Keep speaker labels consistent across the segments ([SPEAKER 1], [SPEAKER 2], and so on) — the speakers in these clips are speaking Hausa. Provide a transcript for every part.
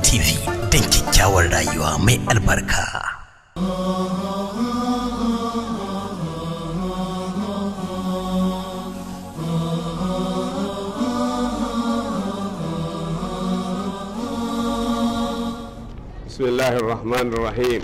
[SPEAKER 1] TV don kyakkyawar rayuwa mai albarka.
[SPEAKER 2] بسم الله الرحمن الرحيم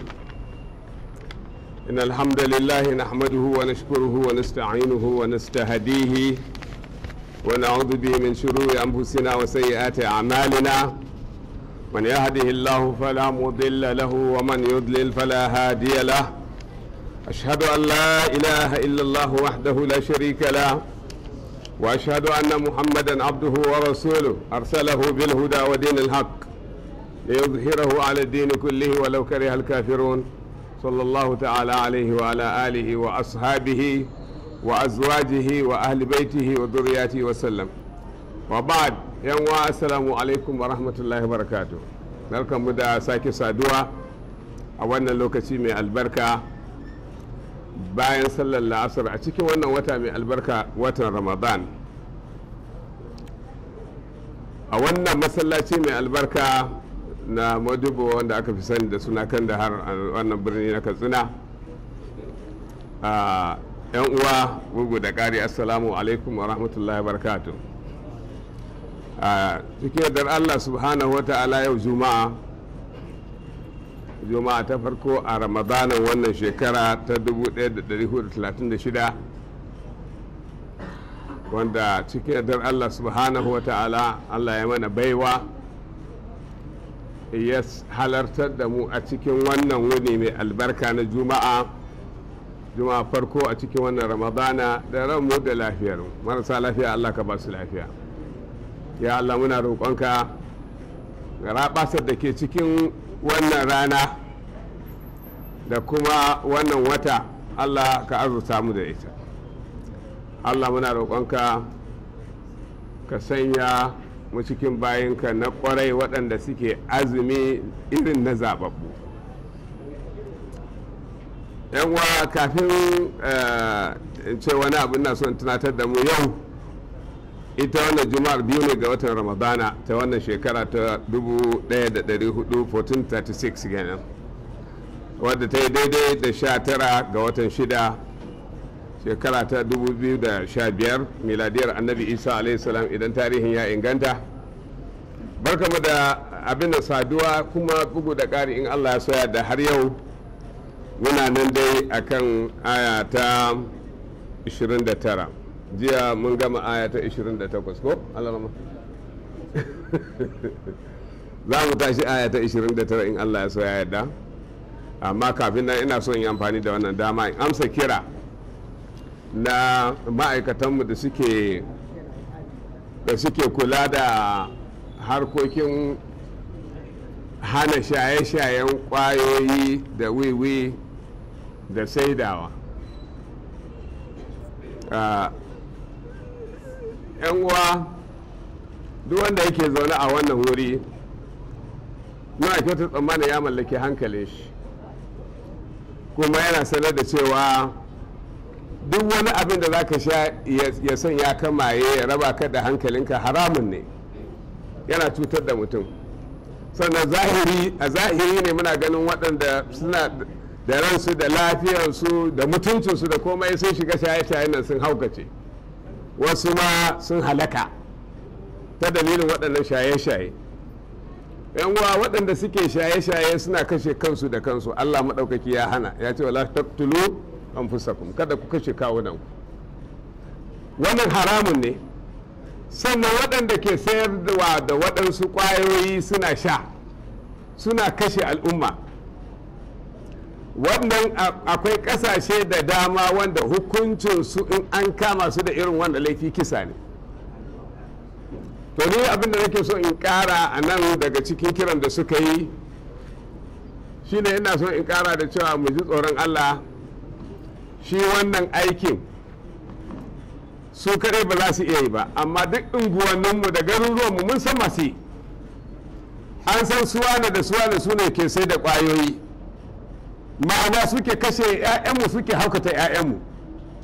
[SPEAKER 2] إن الحمد لله نحمده ونشكره ونستعينه ونستهديه ونعوذ به من شرور أنفسنا وسيئات أعمالنا من يهده الله فلا مضل له ومن يضلل فلا هادي له أشهد أن لا إله إلا الله وحده لا شريك له وأشهد أن محمدا عبده ورسوله أرسله بالهدى ودين الحق ليظهره على الدين كله ولو كره الكافرون صلى الله تعالى عليه وعلى آله وأصحابه وأزواجه وأهل بيته وذرياته وسلم وبعد yan wa assalamu alaikum wa rahmatullahi wa barakatuh barkanmu da sake saduwa a wannan lokaci mai albarka bayan sallar la'asar a cikin wannan wata mai albarka watan ramadan a wannan masallaci mai albarka na madubo wanda aka fi sani da suna kan da har wannan birni na katsina a yan uwa bugu da ƙari assalamu alaikum wa rahmatullahi wa barakatuh a cikin yardar allah subhanahu wa ta'ala yau juma'a juma'a ta farko a ramadanin wannan shekara ta 1436 wanda cikin yardar allah subhanahu wa ta'ala allah ya mana baiwa ya halartar da mu a cikin wannan wuni mai albarka na juma'a juma'a farko a cikin wannan ramadana da ranmu da lafiyar marasa lafiya allah ka ba su lafiya ya Allah muna roƙonka ga rabasar da ke cikin wannan rana da kuma wannan wata Allah ka arzuta mu da ita Allah muna roƙonka ka sanya mu cikin bayinka na ƙwarai waɗanda suke azumi irin na zaɓaɓɓu uwa kafin in ce wani abin na son tunatar da mu yau ita wannan juma'ar biyu ne ga watan ramadana ta wannan shekara ta 1436 kenan wadda ta yi daidai da 19 ga watan shida shekara ta 2015 miladiyar annabi isa salam idan tarihin ya inganta barkamu da abin da saduwa kuma bugu da ƙari in allah ya soya da har yau muna nan dai akan aya ta 29 jiya mun gama aya ta 28 ko alarama za mu tashi aya ta 29 in allah ya so ya yarda amma kafin nan ina son yi amfani da wannan dama in amsa kira na ma'aikatanmu da suke da suke kula da harkokin hana shaye-shayen kwayoyi da wiwi da saidawa yan uwa duk wanda yake zaune a wannan wuri muna kyauta tsammanin ya mallaki hankalin shi kuma yana sanar da cewa duk wani abin da za ka sha ya son ya kamaye ya raba ka da hankalinka haramun ne yana cutar da mutum sannan zahiri a zahiri ne muna ganin waɗanda suna da ransu da lafiyarsu da mutuncinsu da komai sun shiga shaye-shayen nan sun haukace wasu ma sun halaka ta dalilin waɗannan shaye-shaye uwa waɗanda suke shaye-shaye suna kashe kansu da kansu allah maɗaukaki ya hana ya ce wala taqtulu anfusakum kada ku kashe kawunan wannan haramun ne sannan waɗanda ke sayarwa da waɗansu ƙwayoyi suna sha suna kashe al'umma wannan akwai ƙasashe da dama wanda hukuncinsu in an kama su da irin wanda laifi kisa ne to ni abin da nake so in ƙara a nan daga cikin kiran da suka yi shine ina so in ƙara da cewa mu ji tsoron allah shi wannan aikin su kadai ba za su iya yi ba amma duk unguwanninmu da garuruwanmu mun san masu yi an san suwane da suwane su ne ke sai da ƙwayoyi ma'ana suke kashe 'ya'yanmu suke haukata 'ya'yanmu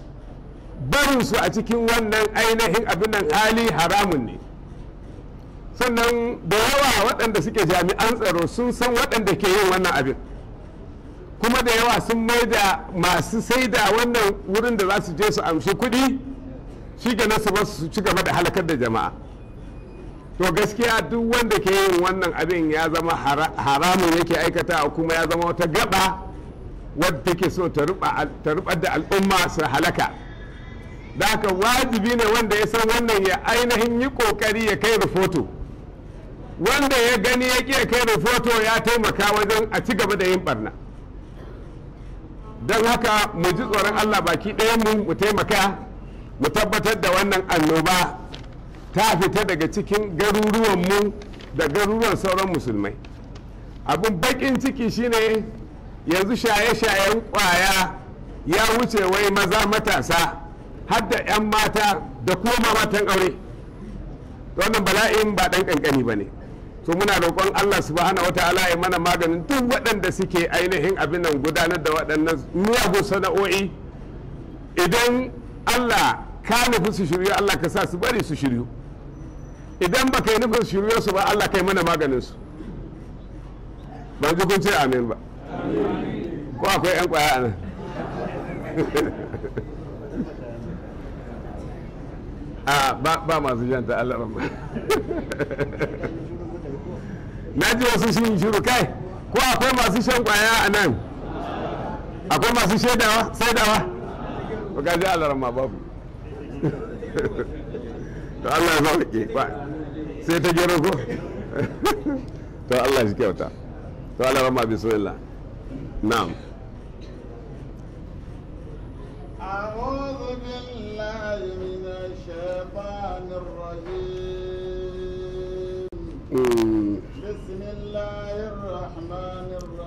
[SPEAKER 2] barinsu a cikin wannan ainihin abin nan hali haramun ne sannan da yawa waɗanda suke jami'an tsaro sun san waɗanda ke yin wannan abin kuma da yawa sun mai da masu sai da wannan wurin da za su je su amshi kuɗi shi ga nasu ba su ci gaba da halakar da jama'a to gaskiya duk wanda ke yin wannan abin ya zama haramun yake aikata kuma ya zama wata gaba wadda take so ta rubar da al'umma su halaka da haka wajibi ne wanda ya san wannan ya ainihin yi kokari ya kai rahoto wanda ya gani ya ƙi kai rahoto ya taimaka wajen a ci gaba da yin barna don haka mu ji tsoron allah baki ɗayan mu mu taimaka mu tabbatar da wannan annoba ta fita daga cikin garuruwanmu da garuruwan sauran musulmai abin bakin ciki shine yanzu shaye-shayen kwaya ya wuce wai maza matasa har da 'yan mata da kuma matan aure wannan bala'in ba ɗan ƙanƙani ba ne so muna roƙon allah subhanahu wata'ala ya mana maganin duk waɗanda suke ainihin abin nan gudanar da waɗannan miyagun sana'o'i idan allah ka nufi su shiryu allah ka sa su bari su shiryu idan ba kai nufin shirye su ba Allah kai mana maganin su ban ji kun ce amin ba ko akwai yan kwaya a nan a ba masu janta Allah ba na ji wasu shi shiru kai ko akwai masu shan kwaya a nan akwai masu shaidawa saidawa ba ka ji Allah ma babu to Allah ya sauke ba sai ta gero ko to Allah shi kyauta to Allah rama bismillah na'am
[SPEAKER 3] أعوذ بالله من الشيطان الرجيم
[SPEAKER 2] Mm,
[SPEAKER 3] بسم الله الرحمن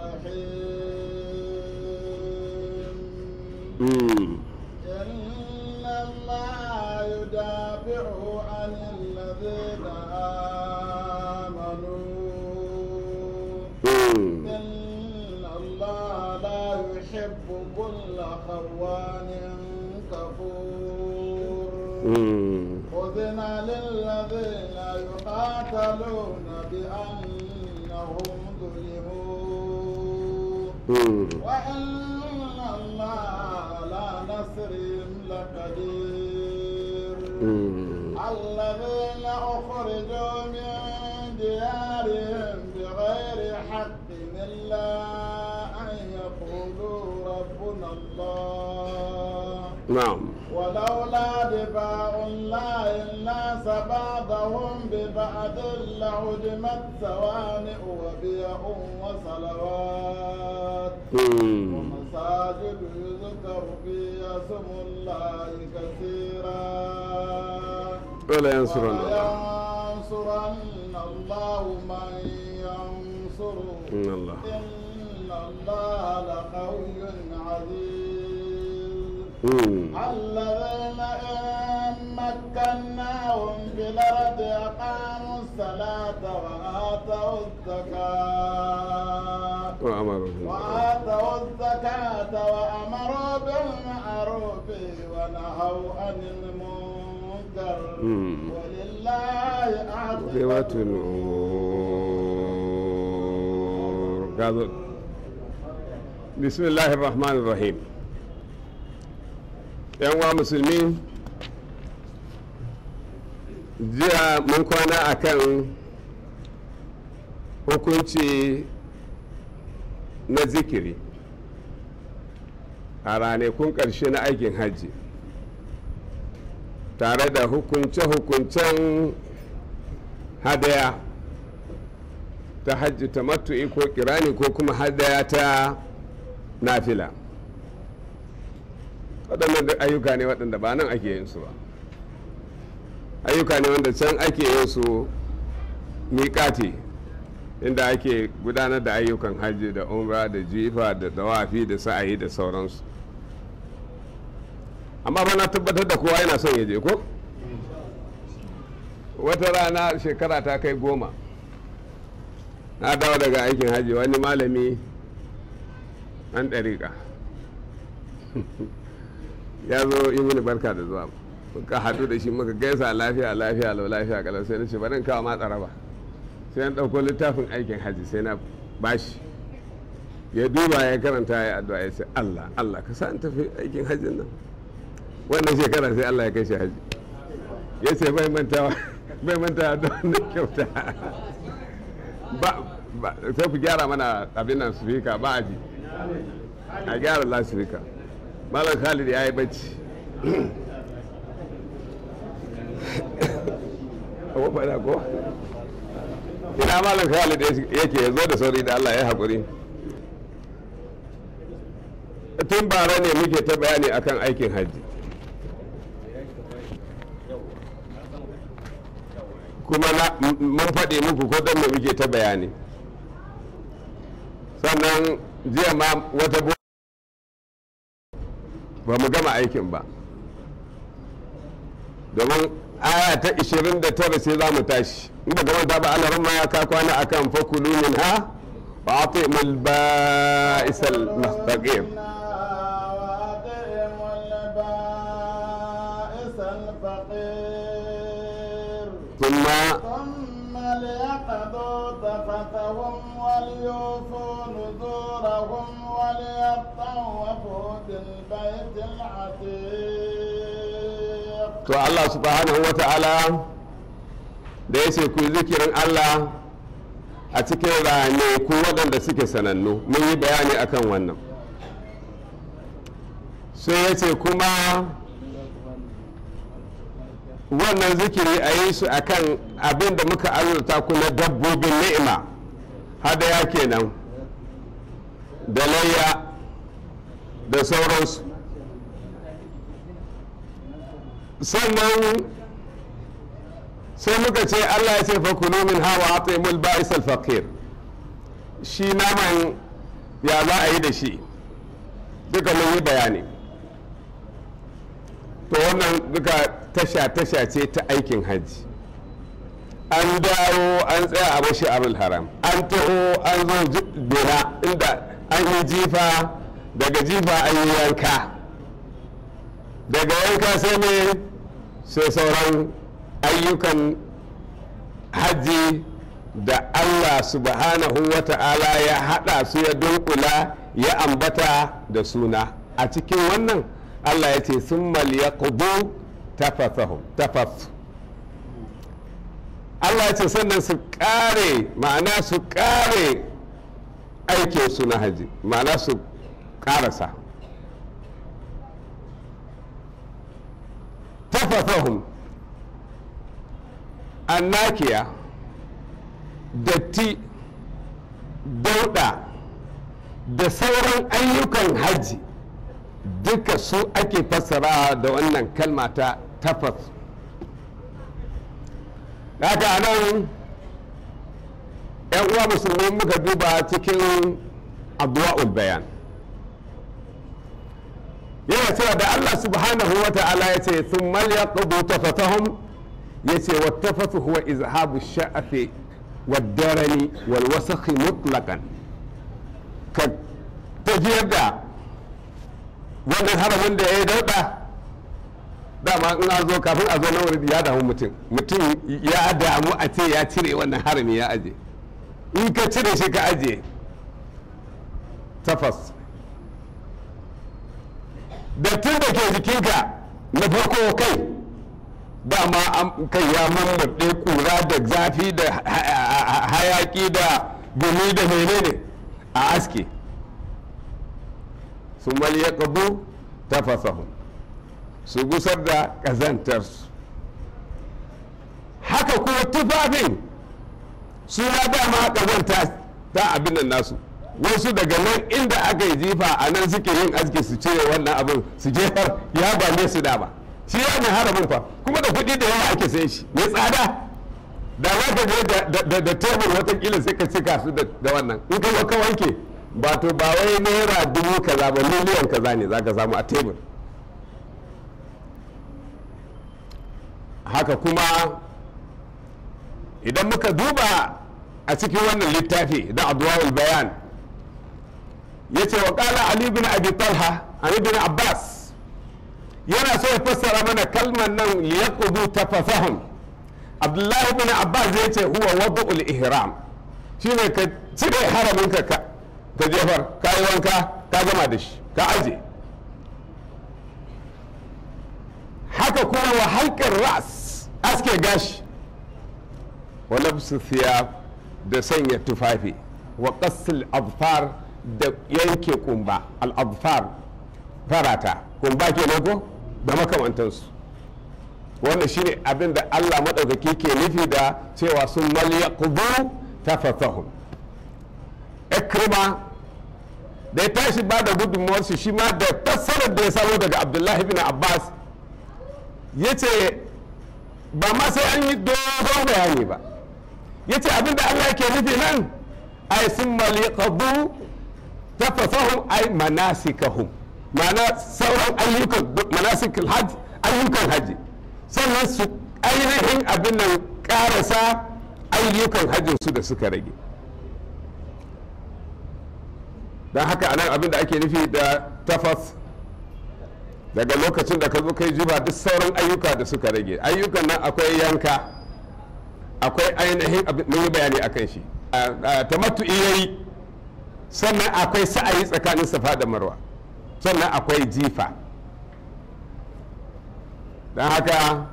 [SPEAKER 3] الرحيم
[SPEAKER 2] mm,
[SPEAKER 3] إن الله يدافع عن الذين آمنوا
[SPEAKER 2] mm,
[SPEAKER 3] إن الله لا يحب كل خوان كفور
[SPEAKER 2] mm,
[SPEAKER 3] أذن للذين يقاتلون بأنهم ظلموا
[SPEAKER 2] mm.
[SPEAKER 3] وإن الله على نصرهم لقدير
[SPEAKER 2] Mm,
[SPEAKER 3] الذين أخرجوا من ديارهم بغير حق إلا أن يقولوا ربنا الله
[SPEAKER 2] na'am
[SPEAKER 3] ولولا دفاع الله الناس بعضهم ببعض لهدمت صوامع وبيع وصلوات
[SPEAKER 2] Mm,
[SPEAKER 3] ومساجد يذكر فيها اسم الله كثيرا
[SPEAKER 2] wala yansurun Allah
[SPEAKER 3] ولينصرن الله من ينصره
[SPEAKER 2] إن الله
[SPEAKER 3] إن الله لقوي عزيز
[SPEAKER 2] Mm,
[SPEAKER 3] الذين إن مكناهم في الأرض أقاموا الصلاة وآتوا الزكاة
[SPEAKER 2] وأمرهم
[SPEAKER 3] وآتوا الزكاة وأمروا بالمعروف ونهوا عن المنكر
[SPEAKER 2] مم.
[SPEAKER 3] ولله
[SPEAKER 2] عاقبة
[SPEAKER 3] عاقبة
[SPEAKER 2] الأمور قال بسم الله الرحمن الرحيم yan uwa musulmi jiya mun kwana akan hukunci na zikiri a ranakun ƙarshe na aikin hajji tare da hukunce-hukuncen hadaya ta hajji ta matu'i ko kirani ko kuma hadaya ta nafila waɗannan duk ayyuka ne waɗanda ba nan ake yin su ba ayyuka ne wanda can ake yin su miƙati inda ake gudanar da ayyukan hajji da umra da jifa da dawafi da sa'ayi da sauransu amma ba na tabbatar da kowa yana son ya je ko wata rana shekara ta kai goma na dawo daga aikin hajji wani malami an ɗariƙa ya zo yi mini barka da zuwa muka haɗu da shi muka gaisa lafiya lafiya lau lafiya kalau sai na ce bari in kawo ma tsaraba sai an ɗauko littafin aikin haji sai na bashi ya duba ya karanta ya addu'a ya ce Allah Allah ka sa in tafi aikin hajjin nan wannan shekara sai Allah ya kai shi haji ya ce bai mantawa bai mantawa da wannan kyauta ba ba sai ku gyara mana abin nan sufika ba a ji a gyara lasifika malam khalid ya yi bacci abu fada ko ina malam khalid yake ya zo da sauri da allah ya haƙuri tun bara ne muke ta bayani akan aikin hajji kuma mun faɗi muku ko don me muke ta bayani sannan jiya ma wata ba mu gama aikin ba domin aya ta 29 sai za mu tashi inda gama ta ba alarin ma ya ka kwana akan fakulu min ha wa atimul ba'isal mustaqim ثم
[SPEAKER 3] ثم ليقضوا تفتهم وليوفوا نذورهم وليطوفوا بالبيت العتيق
[SPEAKER 2] to Allah subhanahu wa ta'ala da ya ce ku yi zikirin Allah a cikin rane ku waɗanda suke sanannu mun yi bayani akan wannan sai ya ce kuma wannan zikiri a yi su akan abin da muka azurta ku na dabbobin ni'ima hadaya kenan da layya da sauransu sannan sai muka ce Allah ya ce fakulu min hawa atimul ba'is al-faqir shi naman ya za a yi da shi duka mun yi bayani to wannan duka tasha-tasha ce ta aikin hajji an dawo an tsaya a bashi abul haram an taho an zo bina inda an yi jifa daga jifa an yi yanka daga yanka sai ne sai sauran ayyukan hajji da allah subhanahu wa ta'ala ya hada su ya dunkula ya ambata da suna a cikin wannan allah ya ce sun ya kudu tafas allah ya ce sannan su kare ma'ana su kare aikinsu na hajji ma'ana su karasa tafafahum annakiya datti dauda da sauran ayyukan hajji duka su ake fassara da wannan kalma ta tafas haka nan yan uwa musulmi muka duba cikin abuwa'ul bayan yana cewa da Allah subhanahu wa ta'ala ya ce sun malya ƙudu tafatahum ya ce wa tafatu huwa izhabu sha'afi wa darani wal wasakhi mutlaqan ka tafiyar da wannan haramin da ya yi dauɗa dama in a zo kafin a zo na wuri ya damu mutum mutum ya damu a ce ya cire wannan harami ya aje in ka cire shi ka aje tafas dattin da ke jikinka na farko kai dama kai ya mammaɗe kura da zafi da hayaki da gumi da menene a aske su ya ƙabu tafasahu su gusar da ƙazantarsu haka kuma tufafin su ma dama ƙazanta ta abin nan nasu wasu daga nan inda aka yi jifa a nan suke yin aski su cire wannan abin su jefar ya bane su da ba shi ya mai harabin fa kuma da kuɗi da yawa ake sayan shi mai tsada da za ka je da tebur watakila sai ka cika su da wannan in ka ka wanke ba to ba wai naira dubu kaza ba miliyan kaza ne za ka samu a tebur haka kuma idan muka duba a cikin wannan littafi da adwa'ul bayan ya ce wa ƙala ali bin abi talha ali bin abbas yana so ya fassara mana kalmar nan liyaqudu tafasahum abdullahi bin abbas zai ce huwa wadu'ul ihram shine ka cire haramin ka ka ka jefar ka yi wanka ka gama da shi ka aje haka kuma wa halkar ras aske gashi wa labsu thiyab da sanya tufafi wa qasl adfar da yanke kumba al adfar farata kumba kenan ko da makamantansu wannan shine abin da Allah maɗaukaki ke nufi da cewa sun malyaqubu tafathahum ikrima da ya tashi ba da gudunmuwarsu shi ma da fassarar da ya samu daga abdullahi bin abbas ya ce ba ma sai an yi dogon bayani ba ya ce abin da Allah ke nufi nan ai sun malyaqubu tafathahum ai manasikahum ma'ana sauran ayyukan manasikul hajj ayyukan hajji sannan su ainihin abin nan karasa ayyukan hajjinsu da suka rage don haka anan abin da ake nufi da tafas daga lokacin da ka zo kai jiba duk sauran ayyuka da suka rage ayyukan nan akwai yanka akwai ainihin mun yi bayani akan shi tamattu yayi sannan akwai sa'ayi tsakanin safa da marwa sannan akwai jifa don haka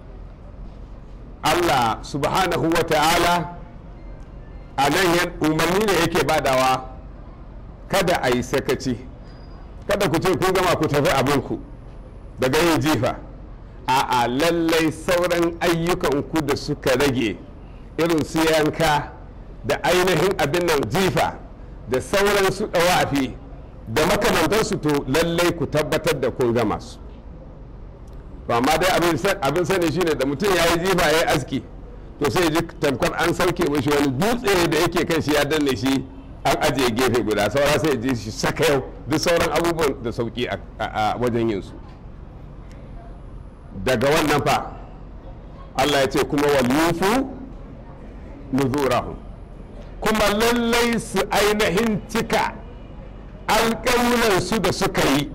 [SPEAKER 2] allah subhanahu wa ta'ala a nan umarni ne yake badawa kada a yi sakaci kada ku ce kun gama ku tafi abinku daga yin jifa a lallai sauran ayyukanku da suka rage irin su yanka da ainihin abin nan jifa da sauran su ɗawafi da makamantansu to lallai ku tabbatar da kun gama su to amma dai abin sani shine da mutum ya yi jifa ya yi aski to sai ji tamkar an sauke mashi wani dutse da yake kan shi ya danne shi an ajiye gefe guda saura sai ji shi saka yau duk sauran abubuwan da sauki a wajen yin su daga wannan fa Allah ya ce kuma wal yufu nuzurahum kuma lallai su ainihin cika alƙawulansu da suka yi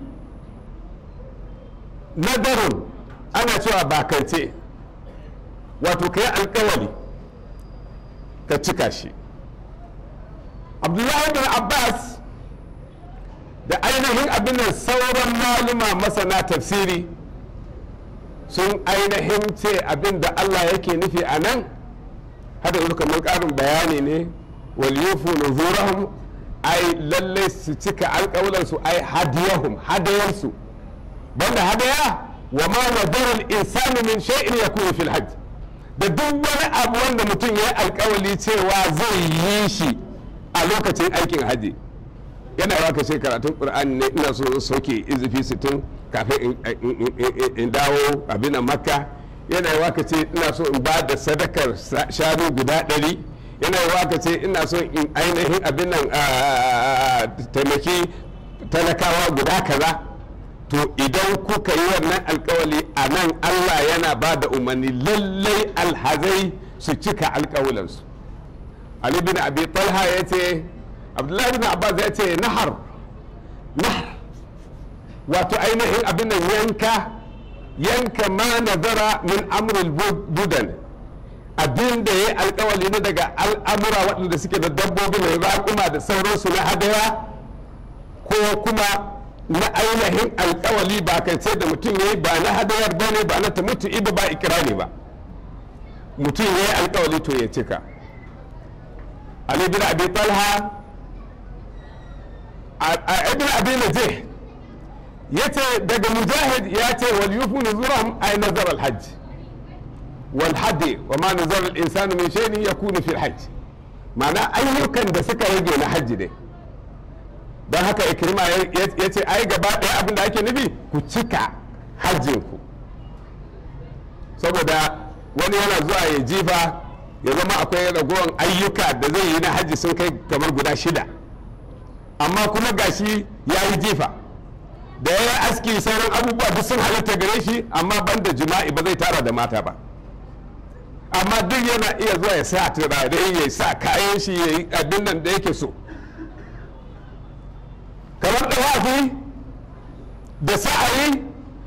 [SPEAKER 2] nadarun ana cewa bakance wato ka yi alƙawali ka cika shi abdullahi bin abbas da ainihin abin nan sauran maluma masana tafsiri sun ainihin ce abin da allah yake nufi a nan hada yanzu kamar ƙarin bayani ne waliyufu nuzurahum ai lallai su cika alƙawulansu ai hadiyahum hadayansu banda hadaya wa ma nadara al-insanu min shay'in yakunu fil hajj da duk wani abu wanda mutum ya yi alƙawali cewa zai yi shi a lokacin aikin haji yana yawa kashe karatun qur'ani ne ina so sauke izifi sittin kafin in dawo abin makka yana yawa ka ce ina so in ba da sadakar shanu guda ɗari yana yawa ka ce ina so in ainihin abin nan taimaki talakawa guda kaza to idan kuka yi wannan alkawali a nan allah yana ba da umarni lallai alhazai su cika alkawalansu ali bin abi talha ya ce abdullahi bin abbas ya ce nahar nahar wato ainihin abin nan yanka yanka ma nazara min amrul budan abin da ya yi alkawali na daga al'amura waɗanda suke da dabbobi mai raƙuma da sauransu na hadaya ko kuma na ainihin alkawali ba kan ce da mutum ya yi ba na hadayar ba ne ba na ta mutu iba ba ikirani ba mutum ya yi alkawali to ya cika ali bin abi talha a ibn abi najih ya ce daga mujahid ya ce wal yufu nuzurahum ay nazar al hajj wal hadi wa ma nazar al insanu min shay'in yakunu fi al hajj ma'ana ayyukan da suka rage na hajji dai don haka ikrima ya ce ai gaba ɗaya abin da ake nufi ku cika hajjinku saboda wani yana zuwa ya jifa ya zama akwai ragowar ayyuka da zai yi na hajji sun kai kamar guda shida amma kuma gashi ya yi jifa da ya yi aski sauran abubuwa duk sun halatta gare shi amma banda jima'i ba zai tara da mata ba amma duk yana iya zuwa ya sa turare ya sa kayan shi ya yi abin nan da yake so kamar da wafi da sa'ayi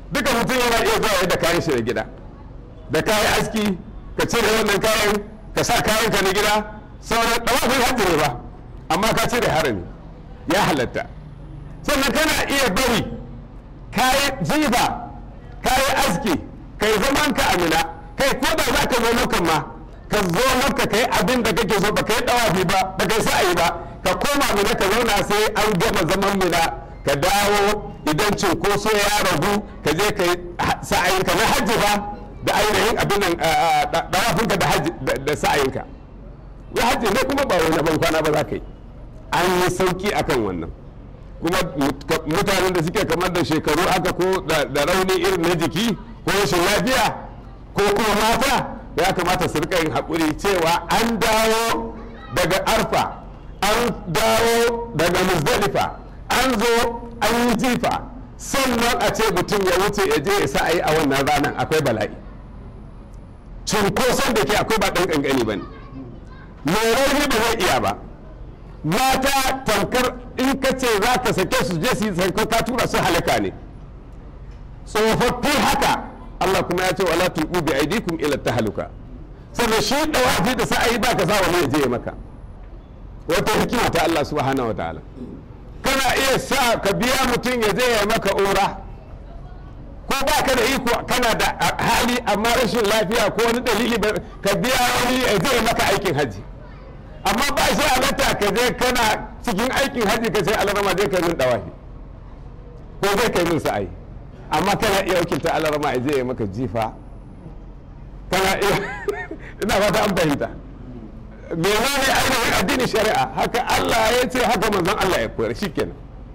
[SPEAKER 2] duka mutum yana iya zuwa da kayan shi na gida da kayan aski ka cire wannan kayan ka sa kayan ka na gida sauran dawafin hajji ne ba amma ka cire harami ya halatta sannan kana iya bari kayan jifa kayan aski kai zaman ka amina kai ko da za ka zo makan ma ka zo maka kai abin da kake so ba kai dawafi ba ba kai sa'ayi ba ka koma mina ka zauna sai an gama zaman mina ka dawo idan cinkoso ya ragu ka je ka yi sa'ayinka na hajji ba da ainihin abin nan dawafinka da hajji da sa'ayinka ya hajji ne kuma ba wani ban kwana ba za ka yi an yi sauki akan wannan kuma mutanen da suke kamar da shekaru aka ko da rauni irin na jiki ko rashin lafiya ko kuma mata ya kamata su rika yin haƙuri cewa an dawo daga arfa an dawo daga muzdalifa an zo an yi jifa sannan a ce mutum ya wuce ya je ya sa a yi a wannan ranar akwai bala'i cunkoson da ke akwai ba ɗan ƙanƙani ba ne mai rauni ba zai iya ba mata tamkar in ka ce za ka sake su je su yi sanko ka tura su halaka ne tsofaffi haka Allah kuma ya ce wala tulqu bi aidikum ila tahluka saboda shi dawafi da sa'ayi ba ka sa wani ya je maka wata hikima ta Allah subhanahu wa ta'ala kana iya sa ka biya mutum ya je ya maka ura ko ba ka da iko kana da hali amma rashin lafiya ko wani dalili ka biya wani ya je ya maka aikin haji amma ba shi halatta ka je kana cikin aikin haji ka sai alarama zai kai min dawafi ko zai kai min sa'ayi amma kana iya wakilta alarama ya je ya maka jifa kana iya ina fata an fahimta menene ainihin addinin shari'a haka Allah ya ce haka manzon Allah ya koyar shikenan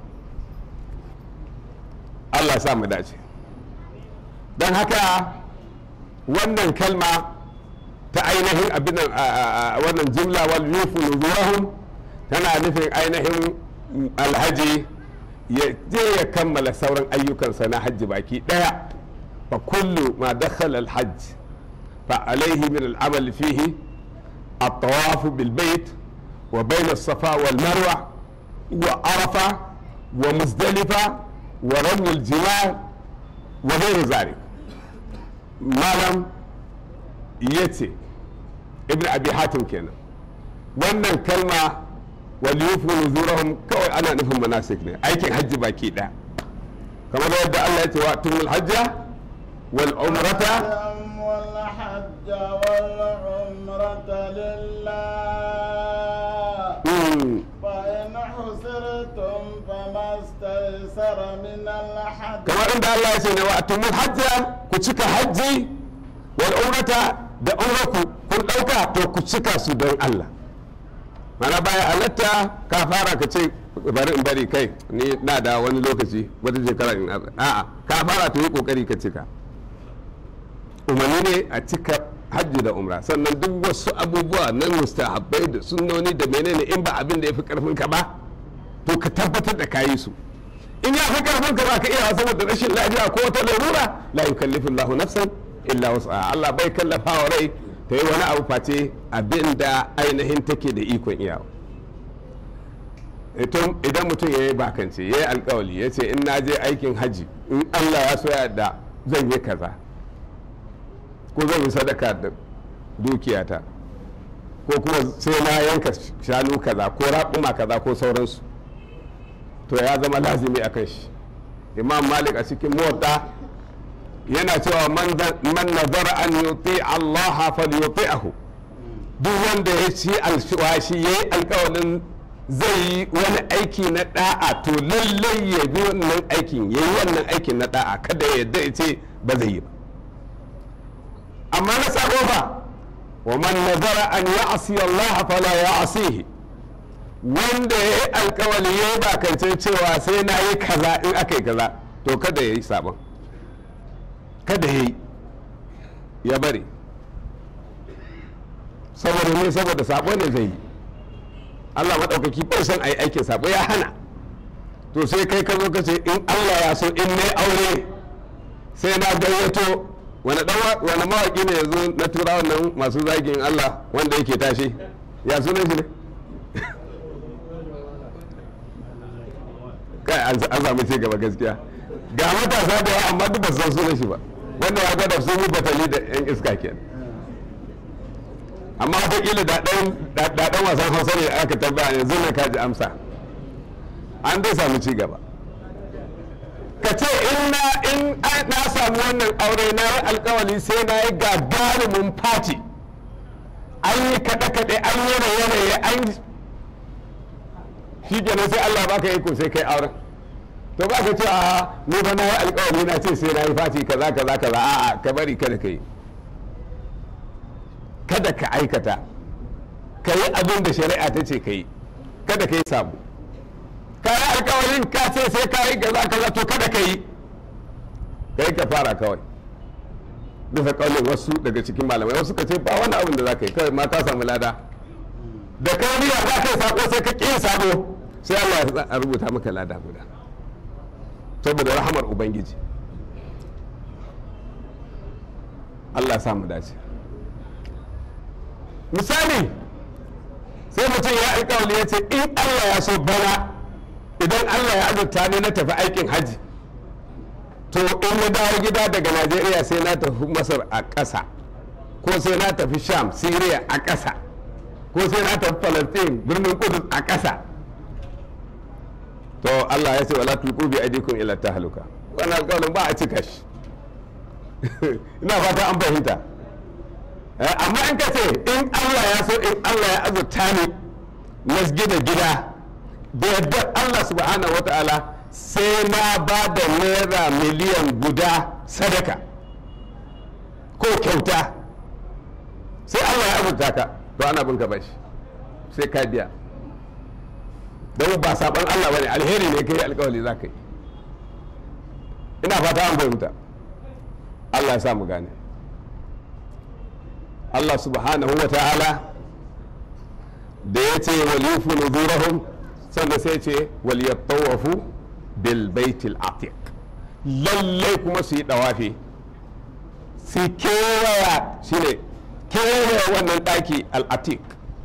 [SPEAKER 2] Allah sa mu dace don haka wannan kalma ta ainihin abin wannan jimla wal yufu nuzuwahum tana nufin ainihin alhaji ya je ya kammala sauran ayyukansa na hajji baki daya fa kullu ma dakhala alhajj fa alaihi min al'amal fihi الطواف بالبيت وبين الصفا والمروة وعرفة ومزدلفة ورمي الجمال وغير ذلك ما لم يتي ابن أبي حاتم كان wannan kalma waliyufu nuzurahum kawai ana nufin manasik ne aikin hajji baki ɗaya kamar yadda Allah ya ce wa tumul hajja wal umrata
[SPEAKER 3] والحج والعمرة لله فإن حسرتم فما استيسر من الحج
[SPEAKER 2] kamar inda Allah ya ce ne wa atumul hajja ku cika hajji wal umrata da umraku kun dauka to ku cika su don Allah mana baya halatta ka fara ka ce bari in bari kai ni na da wani lokaci wata shekara in a'a ka fara to yi kokari ka cika umarni ne a cika hajji da umra sannan duk wasu abubuwa na mustahabbai da sunnoni da menene in ba abin da ya fi karfin ka ba to ka tabbatar da kayi su in ya fi karfin ka ba ka iya saboda rashin lafiya ko wata larura la yukallifu Allahu nafsan illa wasa Allah bai kallafa wa rai ta yi wani abu face abin da ainihin take da ikon iyawa idan mutum ya yi bakance ya yi alkawali ya ce in na je aikin hajji in Allah ya so da zan yi kaza ko zan yi sadaka da dukiyata ko kuma sai na yanka shanu kaza ko raƙuma kaza ko sauransu to ya zama lazimi a kan shi imam malik a cikin mota yana cewa man nazara an yuti Allah falyuti'ahu duk wanda ya ci alwashi yayi alƙawarin zai yi wani aiki na da'a to lallai ya bi wannan aikin yayi wannan aikin na da'a kada ya yadda ya ce ba zai yi ba amma na sabo ba wa man nazara an ya'si Allah fala ya'sihi wanda ya yi alkawali ya yi bakance cewa sai na yi kaza in aka yi kaza to kada ya yi sabon kada ya yi ya bari saboda ne saboda sabo ne zai yi Allah maɗaukaki bai son a yi aikin sabo ya hana to sai kai ka zo ka ce in Allah ya so in ne aure sai na gayyato wani wani mawaƙi ne yanzu na tura wannan masu zagin Allah wanda yake tashi ya sunan shi ne kai an samu ci gaba gaskiya ga matasa da yawa amma duk ba su san sunan shi ba wannan ya gwada sun yi batali da yan iska kenan amma wataƙila da ɗan wasan hausa ne aka tambaya yanzu na kaji amsa an dai samu ci gaba ka ce in na in na samu wannan aure na yi alkawali sai na yi gagarumin fati an yi kaɗe-kaɗe an yi raye-raye an shi kenan sai Allah baka iko sai kai auren to ba ka ce a ni ba na yi alkawali na ce sai na yi fati kaza kaza kaza a'a ka bari kada ka yi kada ka aikata ka yi abin da shari'a ta ce ka yi kada ka yi sabu ka yi alkawarin ka ce sai ka yi kaza kaza to kada ka yi ka yi ka fara kawai bisa kaulin wasu daga cikin malamai wasu ka ce ba wani abin da za ka yi kawai ma ka samu lada da ka niyya za ka yi sako sai ka ƙi sabo sai Allah ya rubuta maka lada guda saboda rahamar ubangiji Allah sa mu dace misali sai mutum ya alkawali ya ce in Allah ya so bana idan Allah ya azurta ni na tafi aikin hajji to in na dawo gida daga Najeriya sai na tafi Masar a ƙasa ko sai na tafi Sham Syria a ƙasa ko sai na tafi Palestine birnin Kudus a ƙasa to Allah ya ce wala tulqu bi aydikum ila tahluka wannan alƙawarin ba a cika shi ina fata an fahimta amma in ka ce in Allah ya so in Allah ya azurta ni na gina gida da yadda Allah subhanahu wa ta'ala sai na ba da naira miliyan guda sadaka ko kyauta sai Allah ya azurta ka to ana bin ka bashi sai ka biya don ba saban Allah bane alheri ne kai alkawali za ka yi ina fata an fahimta Allah ya sa mu gane Allah subhanahu wa ta'ala da ya ce walifu nuzurahum sannan sai ce waliyattawafu bil baitil atiq lallai kuma su yi dawafi su kewaya shine kewaya wannan daki al-atiq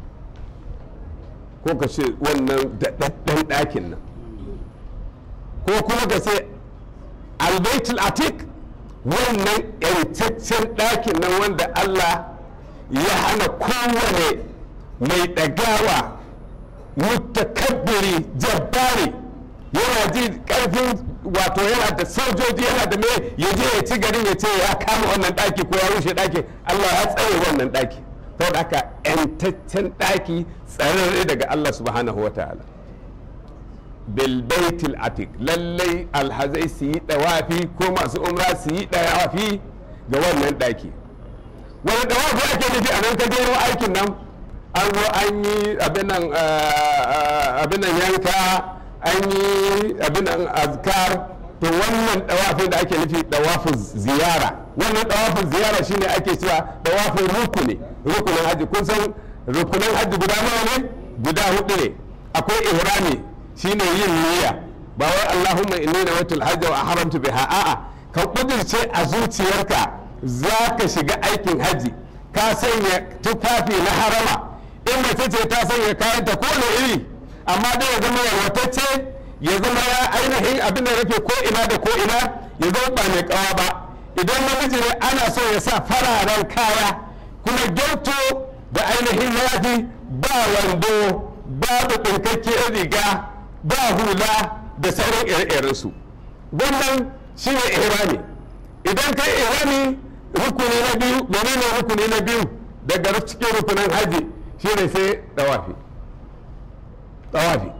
[SPEAKER 2] ko ka ce wannan daɗaɗɗen ɗakin nan ko kuma ka ce albaitul atiq wannan yantaccen ɗakin nan wanda Allah ya hana kowane mai ɗagawa mutakabbiri jabbari yana ji ƙarfin wato yana da sojoji yana da mai ya je ya ci garin ya ce ya kama wannan ɗaki ko ya rushe ɗaki Allah ya tsare wannan ɗaki saboda haka yantaccen ɗaki tsararre daga Allah subhanahu wa ta'ala bilbaitil atik lallai alhazai su yi dawafi ko masu umra su yi dawafi ga wannan ɗaki wani dawafi ake nufi a nan ka jero aikin nan an zo an yi abin nan yanka an yi abin nan azkar to wannan dawafin da ake nufi dawafin ziyara wannan dawafin ziyara shine ake cewa dawafin rukuni rukunin hajji kun san rukunin hajji guda nawa ne guda hudu ne akwai ihrami shine yin niyya ba wai Allahumma inni nawaitul hajja wa haramtu biha a'a ka kudirce a zuciyarka za ka shiga aikin hajji ka sanya tufafi na harama in mace ce ta sanya kayanta ko iri amma dai ya zama yalwatacce ya zama ya ainihin abin da rufe ko ina da ko ina ya zama ba mai kawa ba idan namiji ne ana so ya sa fararen kaya kuma gyauto da ainihin yafi ba wando babu ɗinkakkiyar riga ba hula da sauran ire-irensu wannan shi ne ihrami idan kai ihrami rukuni na biyu menene rukuni na biyu daga cikin rukunin haji shi ne sai dawafi dawafi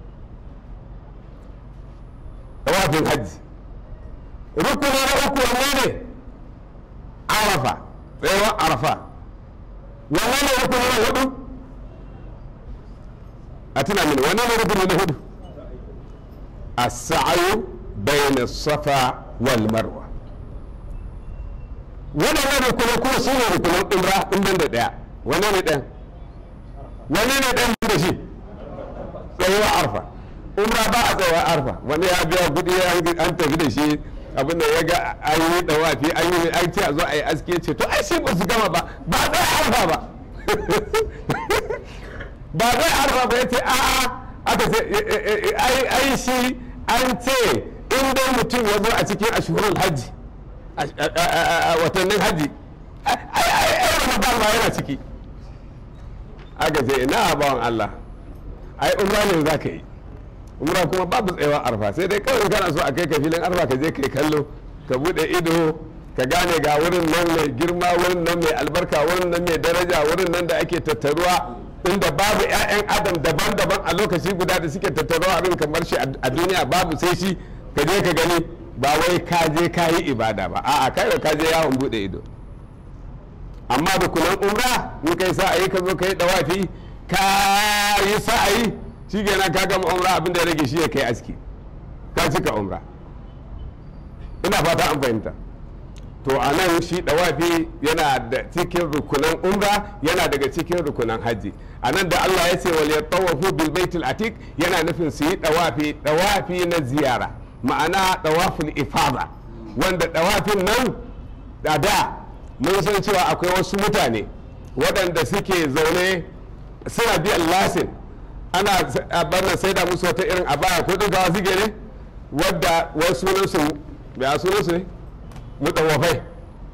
[SPEAKER 2] dawafin haji rukuni na uku wanne ne arafa tsayawar arafa wanne ne rukuni na hudu a tuna mini wanne ne rukuni na hudu السعي بين الصفا والمروة waɗannan rukunan kuma su ne rukunan umra in ban da ɗaya wane ne ɗan wane ne ɗan da shi tsayuwa arfa umra ba a tsayuwa arfa wani ya biya kuɗi an tafi da shi abin da ya ga an yi ɗawafi an yi an ce a zo a yi aski ce to ai shi ba su gama ba ba a tsaya arfa ba ba zai arfa ba ya ce a'a aka ce ai shi an ce in dai mutum ya zo a cikin ashhurul hajji a watannin hajji ai ramadan ma yana ciki aka ce ina bawan Allah ai umra ne za ka yi umra kuma babu tsayawa arfa sai dai kawai kana so a kai ka filin arfa ka je kai kallo ka bude ido ka gane ga wurin nan mai girma wurin nan mai albarka wurin nan mai daraja wurin nan da ake tattaruwa inda babu 'ya'yan adam daban-daban a lokaci guda da suke tattaruwa abin kamar shi a duniya babu sai shi ka je ka gani ba wai ka je ka yi ibada ba a'a kai da ka je yawon bude ido amma da kunan umra in kai sa'ayi ka zo ka yi dawafi ka yi sa'ayi shi kenan ka gama umra abin da ya rage shi ya kai aski ka cika umra ina fata an fahimta to a nan shi dawafi yana da cikin rukunan umra yana daga cikin rukunan hajji a nan da Allah ya ce wal yatawafu bil baitul atiq yana nufin su yi dawafi dawafi na ziyara ma'ana dawaful ifada wanda dawafin nan da da mun san cewa akwai wasu mutane waɗanda suke zaune suna biyan lasin ana bannan sai da musu wata irin abaya ko ɗinkawa suke ne wadda wasu sunansu ya sunansu ne mutawafai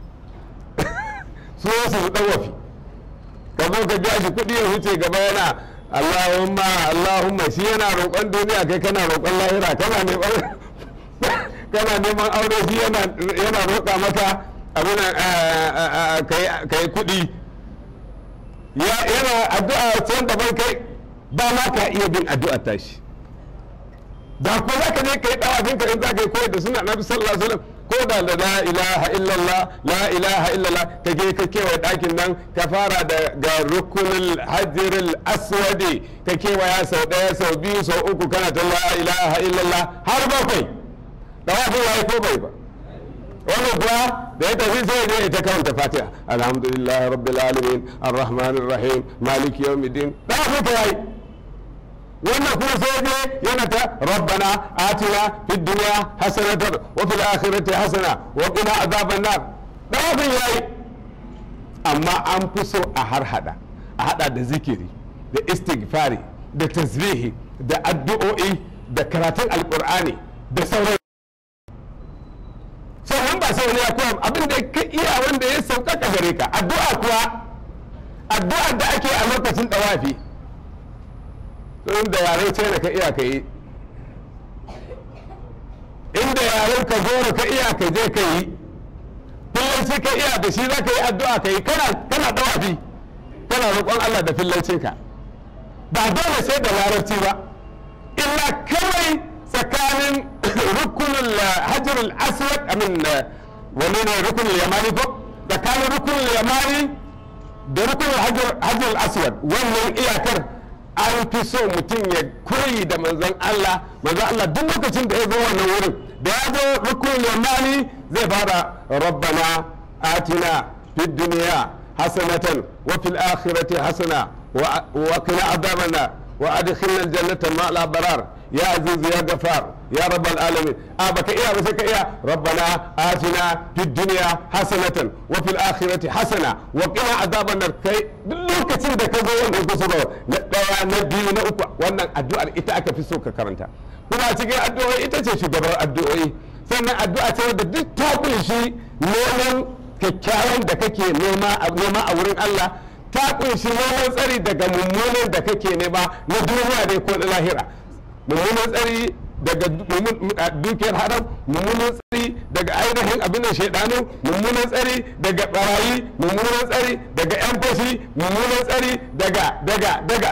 [SPEAKER 2] sunansu mutawafi ka zo ka biya shi kuɗi ya wuce gaba yana Allahumma Allahumma shi yana roƙon duniya kai kana roƙon lahira kana neman kana neman aure shi yana roƙa maka abin ka yi kuɗi yana addu'a can daban kai ba ma ka iya bin addu'a tashi da ko za ka je ka yi ɗawafin ka in za ka yi koyar da suna nabi sallallahu alaihi wasallam ko da da la ilaha illallah la ilaha illallah ka je ka kewaye ɗakin nan ka fara da ga rukunul hajjiril aswadi ka kewaya sau ɗaya sau biyu sau uku kana ta la ilaha illallah har bakwai ɗawafin ya yi ko bai ba wannan kuwa da ya tafi sai ya ita karanta fatiha alhamdulillah rabbil alamin arrahmanir rahim maliki yawmiddin da ku ta yi wannan kuma sai je yana ta rabbana atina fid dunya hasanatan wa fil akhirati hasana wa qina azaban nar da ku yayi amma an fi so a har hada a hada da zikiri da istighfari da tasbihi da addu'o'i da karatun alqur'ani da sauran sauran ba sai wani ya koya abin da ka iya wanda ya sauƙaƙa gare ka addu'a kuwa addu'a da ake a lokacin dawafi inda yaren china ka iya ka yi inda yaren ka goro ka iya ka je ka yi fillanci ka iya da shi za ka yi addu'a ka yi kana dawafi kana roƙon allah da fillancinka ba dole sai da larabci ba illa kawai tsakanin rukunin hajjar aswad amin wani ne rukunin yamani ko tsakanin rukunin yamani da rukunin hajjar aswad wannan iyakar an fi so mutum ya koyi da manzon Allah manzon Allah duk lokacin da ya zo wannan wurin da ya zo rukunin yamani zai fara rabbana atina fid duniya hasanatan wa fil akhirati hasana wa qina adhaban wa adkhilna al jannata ma al abrar يا عزيز يا غفار يا رب العالمين أبك إياه بسك إياه ربنا آتنا في الدنيا حسنة وفي الآخرة حسنة وقنا عذاب النار كي lokacin da ka zo wanda ku so na daya na biyu na uku wannan addu'ar ita aka fi so ka karanta kuma cikin addu'o'i ita ce shugabar addu'o'i sannan addu'a ce wadda duk ta kunshi neman kyakkyawan da kake nema a wurin Allah ta kunshi neman tsari daga mummunan da kake nema na duniya dai ko na lahira mummunan tsari daga dukiyar haram mummunan tsari daga ainihin abin da shaidanu mummunan tsari daga barayi mummunan tsari daga yan fashi mummunan tsari daga daga daga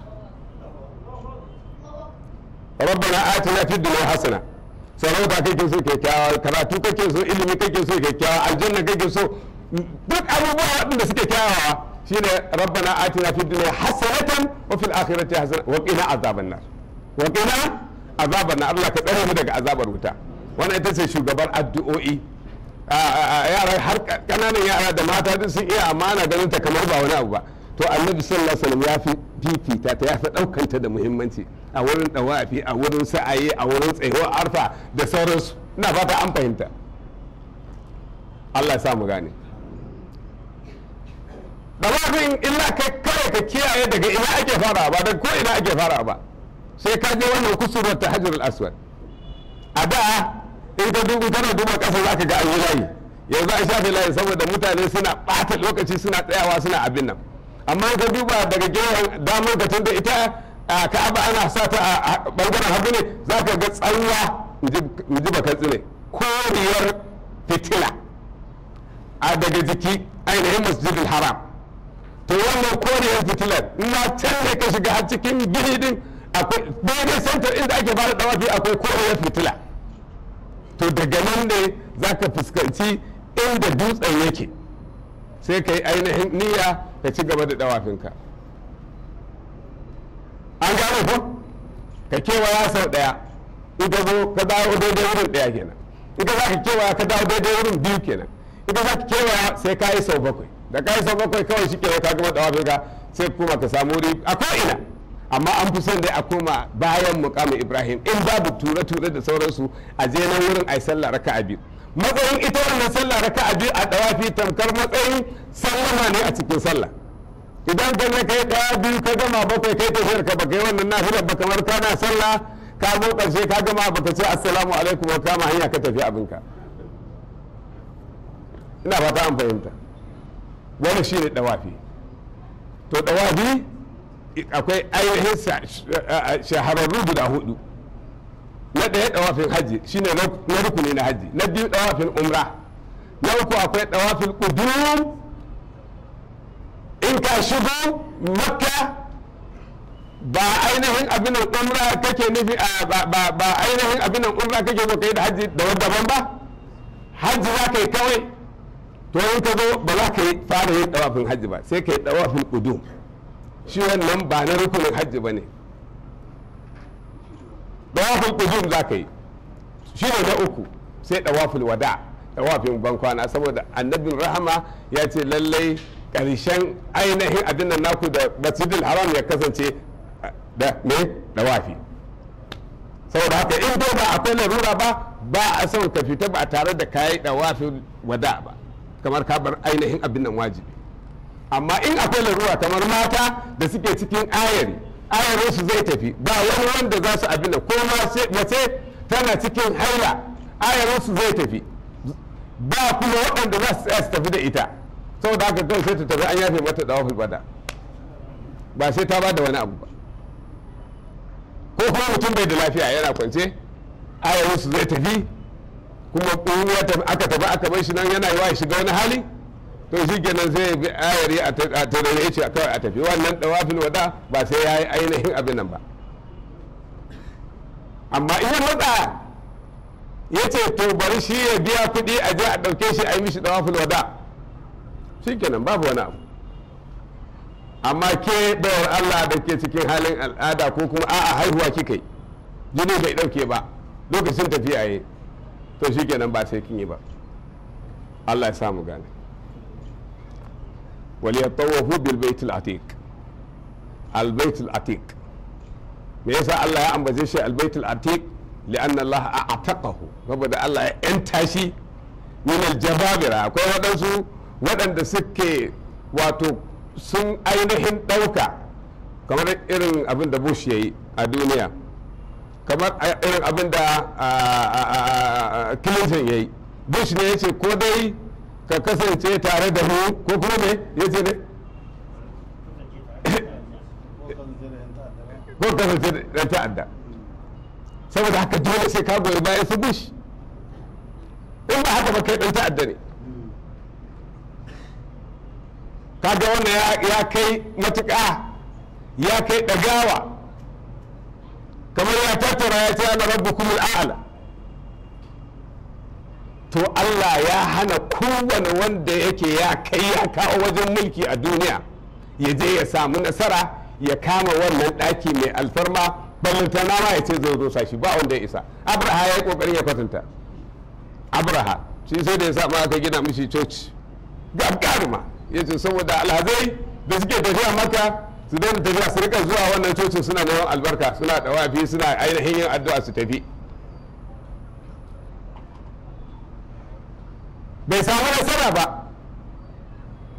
[SPEAKER 2] rabbana atina fid dunya hasana sarauta kake so kyakkyawa karatu kake so ilimi kake so kyakkyawa aljanna kake so duk abubuwa waɗanda suke kyawawa shine rabbana atina fid dunya hasanatan wa fil akhirati hasanatan wa qina azaban nar wa qina azaban nar Allah ka tsare mu daga azabar wuta wannan ita ce shugabar addu'o'i yara har kananan yara da mata duk sun iya amana ganin ta kamar ba wani abu ba to annabi sallallahu alaihi wasallam ya fi fifita ta ya fi daukanta da muhimmanci a wurin dawafi a wurin sa'ayi a wurin tsayuwa arfa da sauransu ina fata an fahimta Allah ya sa mu gane dawafin illa kai kawai ka kiyaye daga ina ake fara ba daga ko ina ake fara ba sai ka je wannan kusurwar ta hajjar aswad a da in ka dubu kana duba ƙasa za ka ga an yi layi yanzu an shafe layi saboda mutane suna ɓata lokaci suna tsayawa suna abin nan amma in ka duba daga gefen damar ka tun da ita a ka'aba ana sa ta a ɓangaren hagu ne za ka ga tsawa in ji baka tsine koriyar fitila a daga jiki ainihin masjidil haram to wannan koriyar fitilar ina can ne ka shiga har cikin gini din akwai daidai santar inda ake fara dawafi akwai koriyar fitila to daga nan ne za ka fuskanci inda dutsen yake sai ka yi ainihin niyya ka ci gaba da dawafinka an gane ko ka kewaya sau daya in ka zo ka dawo daidai wurin daya kenan in ka za ka kewaya ka dawo daidai wurin biyu kenan in ka za ka kewaya sai ka yi sau bakwai da ka yi sau bakwai kawai shi kenan ka gama dawafinka sai kuma ka samu wuri a ko'ina amma an fi son dai a koma bayan mukamin ibrahim in babu ture-ture da sauransu a je nan wurin a yi sallah raka a biyu matsayin ita wannan sallah raka a biyu a dawafi tamkar matsayin sallama ne a cikin sallah idan ka ne kai daya biyu ka gama bakwai kai tafiyar ka baka yi wannan nafilar ba kamar kana sallah ka zo karshe ka gama baka ce assalamu alaikum wa kama hanya ka tafi abinka ina fata an fahimta wani shine dawafi to dawafi akwai ainihin shahararru guda hudu na ɗaya ɗawafin hajji shine na rukuni na hajji na biyu ɗawafin umra na uku akwai ɗawafin ƙudum in ka shigo makka ba ainihin abin umra kake nufi ba ainihin abin umra kake zo kai da hajji da daban ba hajji za ka yi kawai to in ka zo ba za ka yi fara yin ɗawafin hajji ba sai ka yi ɗawafin ƙudum shi wannan ba na rukunin hajji ba ne dawafin kujum za ka yi shi ne na uku sai dawafin wada dawafin bankwana saboda annabin rahama ya ce lallai ƙarshen ainihin abin nan naku da masjidil haram ya kasance da me dawafi saboda haka in dai ba akwai larura ba ba a son ka fita ba tare da kayi dawafin wada ba kamar ka bar ainihin abin nan wajibi amma in akwai larura kamar mata da suke cikin ayari ayarin su zai tafi ba wani wanda za su abin ko mace tana cikin haila ayarin su zai tafi ba kuma waɗanda za su tsaya su tafi da ita saboda haka kawai sai ta tafi an yafe mata dawafin bada ba sai ta ba da wani abu ba ko kuma mutum bai da lafiya yana kwance ayarin su zai tafi kuma aka tafi aka bar shi nan yana yi wa shiga wani hali to shi kenan sai ya bi ayari a tarare ya ce kawai a tafi wannan dawafin wada ba sai ya yi ainihin abin nan ba amma in ya matsa ya ce to bari shi ya biya kuɗi a je a ɗauke shi a yi mishi dawafin wada shi kenan babu wani abu amma ke bayar Allah da ke cikin halin al'ada ko kuma a'a haihuwa kika yi jini bai ɗauke ba lokacin tafiya yi to shi kenan ba sai kin yi ba Allah ya samu gane وليطوفوا بالبيت العتيق البيت العتيق me yasa Allah ya ambace shi albaitul atiq li'anna Allah a'taqahu saboda Allah ya yanta shi min aljababira akwai waɗansu waɗanda suke wato sun ainihin ɗauka kamar irin abin da Bush ya yi a duniya kamar irin abin da Clinton ya yi Bush ne ya ce ko dai ka kasance tare da mu ko kuma me ya ce ne ko kasance da ta'adda saboda haka dole sai ka goyi bayan su bush in ba haka ba kai dan ta'adda ne kaga wannan ya kai matuƙa ya kai ɗagawa kamar ya tattara ya ce ana rabbukum al'ala to Allah ya hana kowane wanda yake ya kai ya kawo wajen mulki a duniya ya je ya samu nasara ya kama wannan ɗaki mai alfarma ballantana ma ya ce zai zo shi ba wanda ya isa abraha ya yi kokarin ya kwatanta abraha shi sai da ya sa ma aka gina mishi coci gagaruma ya ce saboda alhazai da suke tafiya maka su daina tafiya su rika zuwa wannan cocin suna neman albarka suna dawafi suna ainihin yin addu'a su tafi bai samu nasara ba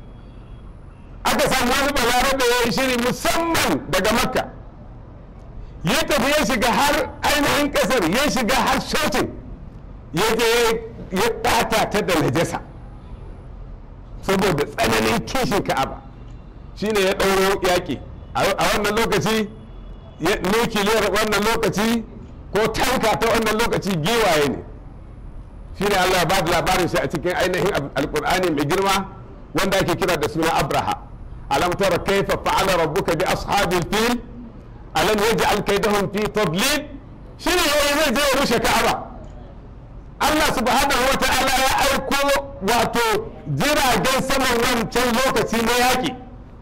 [SPEAKER 2] aka samu wani balarabe ya yi shiri musamman daga makka ya tafi ya shiga har ainihin kasar ya shiga har shocin ya je ya ɓata ta da najasa saboda tsananin kishin ka'aba shine ya ɗauro yaƙi a wannan lokaci nukiliyar wannan lokaci ko tanka ta wannan lokaci giwaye ne shine Allah ba da labarin shi a cikin ainihin alkur'ani mai girma wanda ake kira da suna abraha alam tara kaifa fa'ala rabbuka bi ashabil fil alam yaj'al kaydahum fi tadlil shine yayi zai je ya rushe ka'aba Allah subhanahu wa ta'ala ya aiko wato jiragen saman wancan lokaci na yaƙi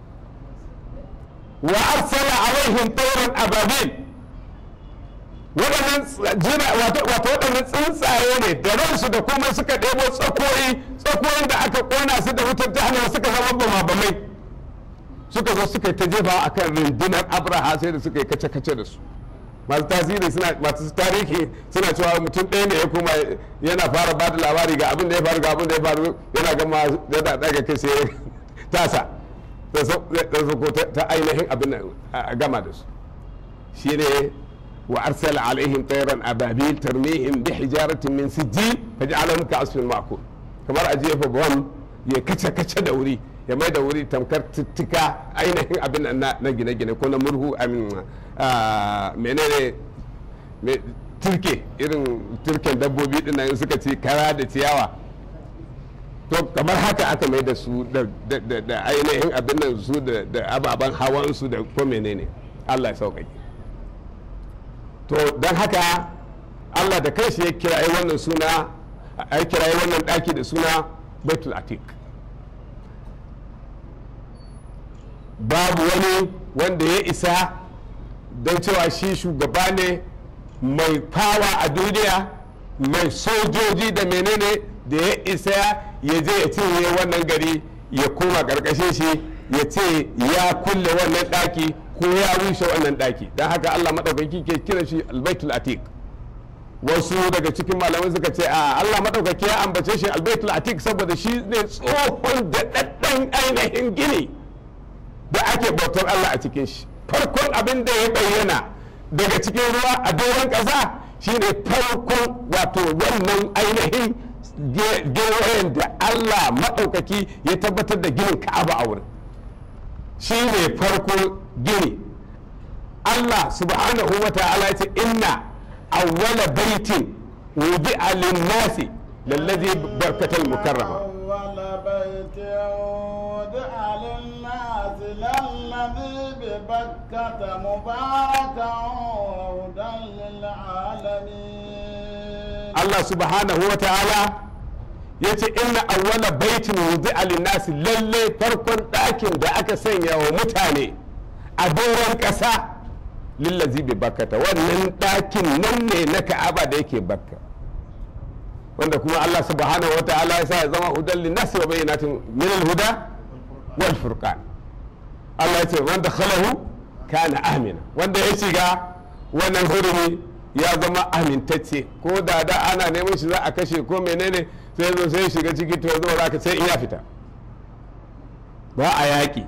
[SPEAKER 2] wa arsala alaihim tayran ababil waɗannan wato waɗannan tsuntsaye ne da ransu da kuma suka ɗebo tsakoyi tsakoyin da aka ƙona su da wutar jahannama suka zama bamabamai suka zo suka yi ta jefa a kan rundunar abraha sai da suka yi kace-kace da su masu tasiri suna masu tarihi suna cewa mutum ɗaya ne ya kuma yana fara ba da labari ga abin da ya faru ga abin da ya faru yana gama yana daga kai sai tasa da ko ta ainihin abin a gama da su shine wa arsala alaihim tayran ababil tarmihim bi hijaratin min sijil faj'alahum ka'asfin ma'kul kamar a jefa bom ya kace kace da wuri ya mai da wuri tamkar tuttuka ainihin abin na gine-gine ko na murhu amin menene turke irin turken dabbobi din nan suka ci kara da ciyawa to kamar haka aka mai da su da ainihin abin nan su da ababen hawan su da ko menene Allah ya sauƙaƙe to don haka Allah da kanshi ya kirayi wannan suna ya kirayi wannan ɗaki da suna baitul atik babu wani wanda ya isa don cewa shi shugaba ne mai fawa a duniya mai sojoji da menene da ya isa ya je ya cinye wannan gari ya koma ƙarƙashin shi ya ce ya kulle wannan ɗaki ko ya rushe wannan ɗaki don haka allah maɗaukaki ke kira shi albaitul atik wasu daga cikin malamai suka ce a allah maɗaukaki ya ambace shi albaitul atik saboda shi ne tsohon da ɗaɗɗan ainihin gini da ake bautar Allah a cikin shi farkon abin da ya bayyana daga cikin ruwa a doron ƙasa shine farkon wato wannan ainihin gewayen da Allah maɗaukaki ya tabbatar da ginin ka'aba a wurin shi ne farko gini Allah subhanahu wa ta'ala ce inna awwala baitin wudi'a lin-nasi lallazi barkatal mukarrama
[SPEAKER 3] بيت وضع للناس للذي ببكة مباركا وهدى للعالمين
[SPEAKER 2] Allah subhanahu wa ta'ala ya ce inna awwala baitin wudi'a lin-nasi lalle farkon ɗakin da aka sanya wa mutane a doron ƙasa lillazi bi bakkata wannan ɗakin nan ne na ka'aba da yake bakka wanda kuma Allah subhanahu wa ta'ala ya sa ya zama hudan linnasi wa bayyinatin min al-huda wal furqan Allah ya ce wanda khalahu kana amina wanda ya shiga wannan hurumi ya zama amintacce ko da da ana neman shi za a kashe ko menene sai zo sai shiga ciki to zo za ka sai in ya fita ba a yaƙi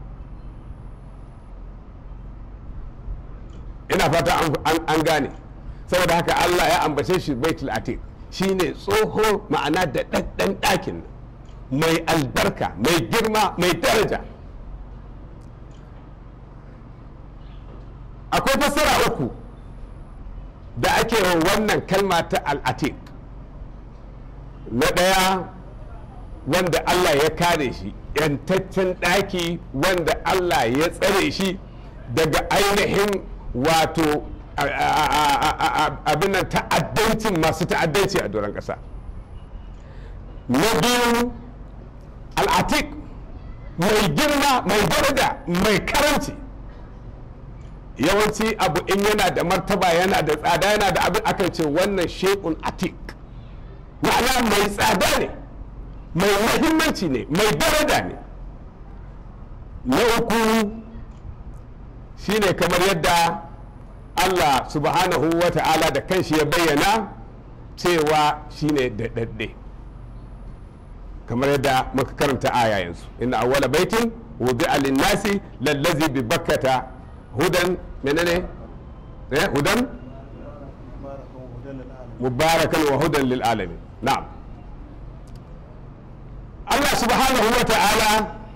[SPEAKER 2] ina fata an gane saboda haka Allah ya ambace shi baitul atiq shine tsoho ma'ana da ɗaɗɗan ɗakin mai albarka mai girma mai daraja akwai fassara uku da ake wannan kalma ta al'atik na ɗaya wanda Allah ya kare shi yantaccen ɗaki wanda Allah ya tsare shi daga ainihin wato abin nan ta'addancin masu ta'addanci a doron ƙasa na biyu al'atik mai girma mai daraja mai karanci yawanci abu in yana da martaba yana da tsada yana da abin akan ce wannan shekun atik ma'ana mai tsada ne mai mahimmanci ne mai daraja ne na uku shine kamar yadda Allah subhanahu wa ta'ala da kanshi ya bayyana cewa shine daɗaɗɗe kamar yadda muka karanta aya yanzu inna awwala baitin wudi'a lin-nasi lallazi bi bakkata hudan menene eh hudan mubarakan wa hudan lil alamin na'am Allah subhanahu wa ta'ala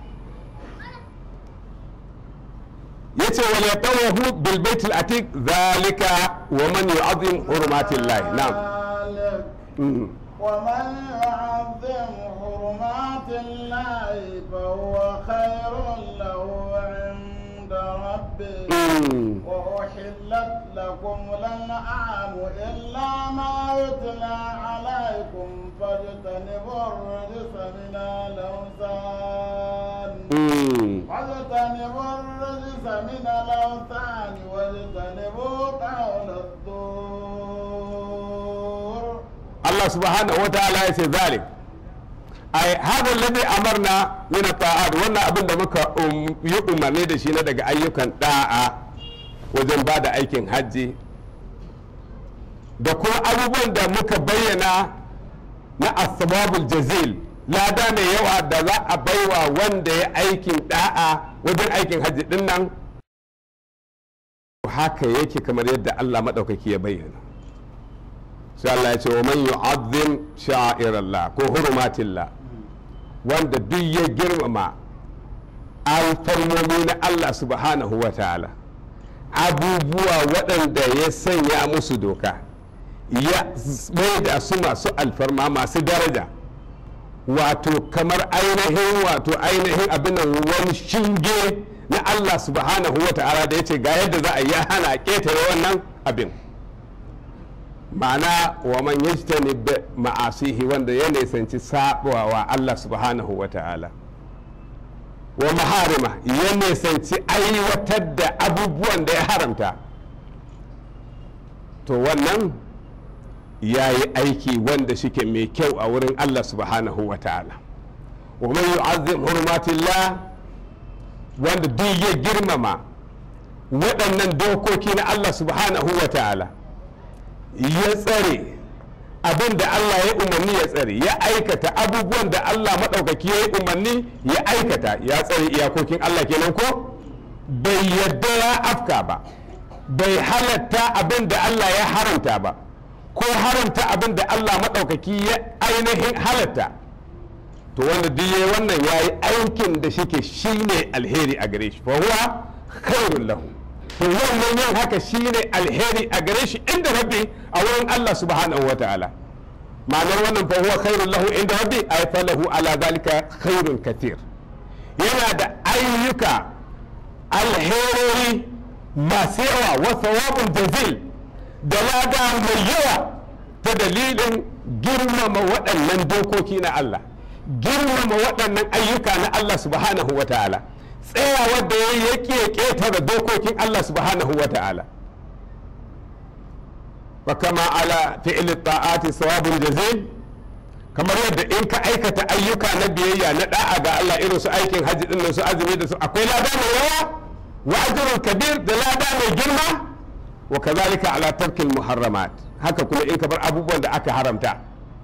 [SPEAKER 2] yace wal yatawahu bil baitil atiq zalika wa man yu'azzim hurmatillahi na'am
[SPEAKER 3] ذلك
[SPEAKER 2] Mhm.
[SPEAKER 3] ومن يعظم حرمات الله فهو خير له عند ربه
[SPEAKER 2] Mm.
[SPEAKER 3] وأحلت لكم الأنعام إلا ما يتلى عليكم فاجتنبوا الرجس من الأوثان
[SPEAKER 2] Mm.
[SPEAKER 3] واجتنبوا الرجس من الأوثان واجتنبوا قول الزور
[SPEAKER 2] Allah subhanahu wa ta'ala ya ce zalik ai hada alladhi amarna min ta'at wannan abin da muka um- yi umarni da shi na daga ayyukan da'a wajen ba da aikin hajji da kuma abubuwan da muka bayyana na asbabul jazil lada mai yawa da za a baiwa wanda ya aikin da'a wajen aikin hajji din nan haka yake kamar yadda Allah maɗaukaki ya bayyana sai Allah ya ce wa man yu'azzim sha'irallah ko hurumatillah wanda duk ya girmama alfarmomi na Allah subhanahu wa ta'ala abubuwa waɗanda ya sanya musu doka ya mai da su masu alfarma masu daraja wato kamar ainihin wato ainihin abin nan wani shinge na Allah subhanahu wa ta'ala da ya ce ga yadda za a yi hana ƙetare wannan abin ma'ana wa man yajtani bi ma'asihi wanda ya nisanci sabawa Allah subhanahu wa ta'ala wa maharima ya nisanci aiwatar da abubuwan da ya haramta to wannan ya yi aiki wanda shike mai kyau a wurin Allah subhanahu wa ta'ala wa man yu'azzim hurmatillah wanda duk ya girmama waɗannan dokoki na Allah subhanahu wa ta'ala ya tsare abin da Allah ya umarni ya tsare ya aikata abubuwan da Allah maɗaukaki ya yi umarni ya aikata ya tsare iyakokin Allah kenan ko bai yadda ya afka ba bai halatta abin da Allah ya haramta ba ko haramta abin da Allah maɗaukaki ya ainihin halatta to wanda duk yayi wannan ya yi aikin da shike shine alheri a gare shi fa huwa khairul lahu to wannan yin haka shine alheri a gare shi inda rabbi a wurin Allah subhanahu wa ta'ala ma'anar wannan fa huwa khairul lahu inda rabbi ay falahu ala zalika khairun katir yana da ayyuka alherori masu yawa wa thawabun jazil da lada mai yawa ta dalilin girmama waɗannan dokoki na Allah girmama waɗannan ayyuka na Allah subhanahu wa ta'ala tsayawar da ya yake ƙetare dokokin Allah subhanahu wa ta'ala wa kama ala fi'il ta'ati sawabun jazil kamar yadda in ka aikata ayyuka na biyayya na da'a ga Allah irin su aikin hajji din su azumi da su akwai lada mai yawa wa ajrun kabir da lada mai girma wa kazalika ala tarkil muharramat haka kuma in ka bar abubuwan da aka haramta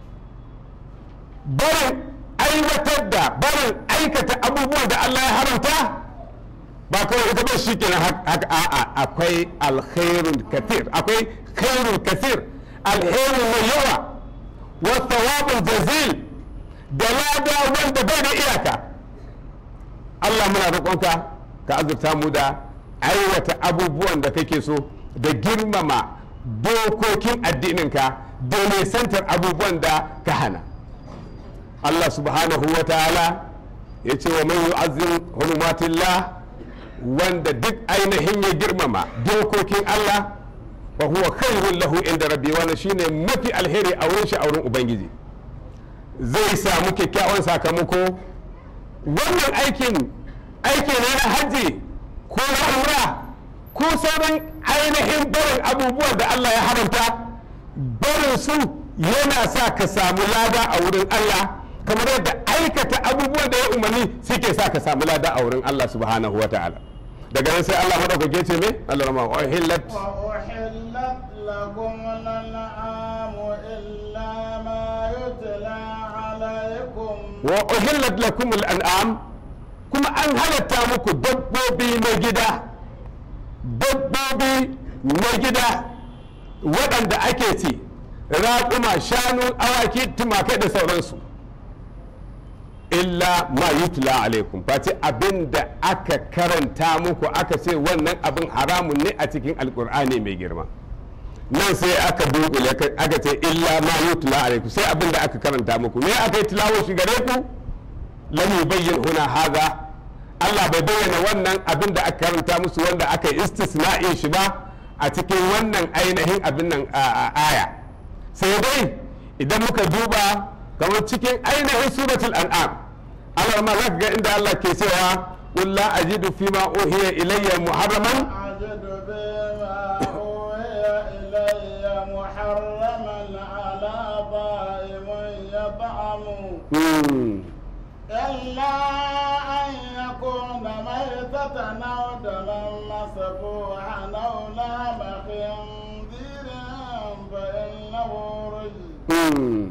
[SPEAKER 2] barin aiwatar da barin aikata abubuwan da Allah ya haramta ba kawai ita ba shi kenan haka a'a akwai alkhairun kathir akwai khairun kathir alherin mai yawa wa thawabun jazil da lada wanda bai da iyaka Allah muna roƙonka ka azurta mu da aiwata abubuwan da kake so da girmama dokokin addininka da nisantar abubuwan da ka hana Allah subhanahu wa ta'ala ya ce wa man yu'azzim hurumatillah wanda duk ainihin ya girmama dokokin Allah wa huwa khairun lahu inda rabbi wannan shine mafi alheri a wurin shi a wurin ubangiji zai samu kyakkyawan sakamako wannan aikin aiki ne na hajji ko na umra ko sauran ainihin barin abubuwan da Allah ya haramta barin su yana sa ka samu lada a wurin Allah kamar yadda aikata abubuwan da ya umarni suke sa ka samu lada a wurin Allah subhanahu wa ta'ala daga nan sai Allah madaukake ce me Allah rama wa hillat
[SPEAKER 3] وأحلت لكم الأنعام إلا ما يتلى عليكم
[SPEAKER 2] wa uhillat lakum al-an'am kuma an halatta muku dabbobi na gida dabbobi na gida waɗanda ake ci raƙuma shanu awaki tumakai da sauransu illa ma yutla alaikum face abin da aka karanta muku aka ce wannan abin haramun ne a cikin alkur'ani mai girma nan sai aka dunkule aka ce illa ma yutla alaikum sai abin da aka karanta muku me aka yi tilawo shi gare ku lam yubayyin huna haza Allah bai bayyana wannan abin da aka karanta musu wanda aka yi istisna'in shi ba a cikin wannan ainihin abin nan a aya sai dai idan muka duba kamar cikin ainihin suratul an'am Allah ma zaka ga inda Allah ke cewa qul la ajidu fi ma uhiya ilayya muharraman
[SPEAKER 3] أجد بما أوحي إلي محرما على طائم يطعمه
[SPEAKER 2] Hmm.
[SPEAKER 3] إلا أن يكون ميتة أو دما مسفوحا أو لحم خنزير فإنه رجس
[SPEAKER 2] Hmm.